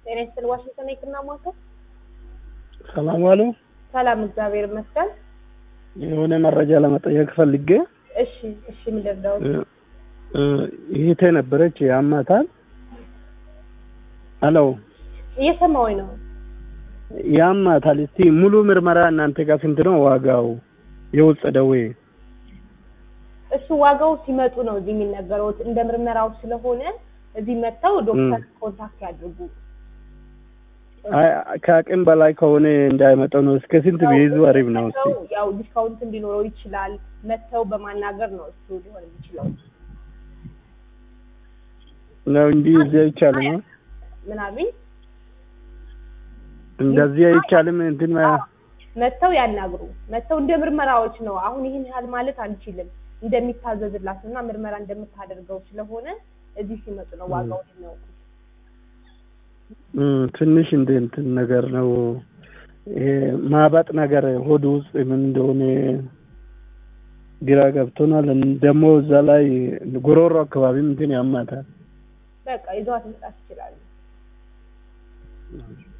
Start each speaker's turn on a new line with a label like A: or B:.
A: ጤና ይስጥልኝ። ዋሽንግተን የህክምና ማዕከል።
B: ሰላም ዋሉ።
A: ሰላም፣ እግዚአብሔር ይመስገን።
B: የሆነ መረጃ ለመጠየቅ ፈልጌ
A: እሺ፣ እሺ፣ ምን ልርዳዎት?
B: ይሄቴ ነበረች ያማታል። አሎ
A: እየሰማሁኝ ነው።
B: ያማታል። እስቲ ሙሉ ምርመራ እናንተ ጋር ስንት ነው ዋጋው? የውስጥ ደዌ
A: እሱ ዋጋው ሲመጡ ነው እዚህ የሚነገረው። እንደ ምርመራው ስለሆነ እዚህ መጥተው ዶክተር ኮንታክት ያድርጉ።
B: አይ ከአቅም በላይ ከሆነ እንዳይመጣው ነው። እስከ ስንት ቢይዙ አሪፍ ነው? እስቲ
A: መጥተው ያው ዲስካውንት እንዲኖረው ይችላል። መጥተው በማናገር ነው እሱ ሊሆን የሚችለው።
B: ነው እንጂ እዚህ አይቻልም። ነው
A: ምን አሉኝ?
B: እንደዚህ አይቻልም። እንትን ማ-
A: መጥተው ያናግሩ። መጥተው እንደ ምርመራዎች ነው። አሁን ይህን ያህል ማለት አንችልም። እንደሚታዘዝላት እና ምርመራ እንደምታደርገው ስለሆነ እዚህ ሲመጡ ነው ዋጋውን የሚያውቁት።
B: እም፣ ትንሽ እንደ እንትን ነገር ነው ይሄ ማባጥ ነገር ሆድ ውስጥ ምን እንደሆነ ግራ ገብቶናል። ደግሞ እዛ ላይ ጉሮሮ አካባቢም እንትን ያማታል።
A: በቃ ይዘዋት መምጣት ይችላሉ።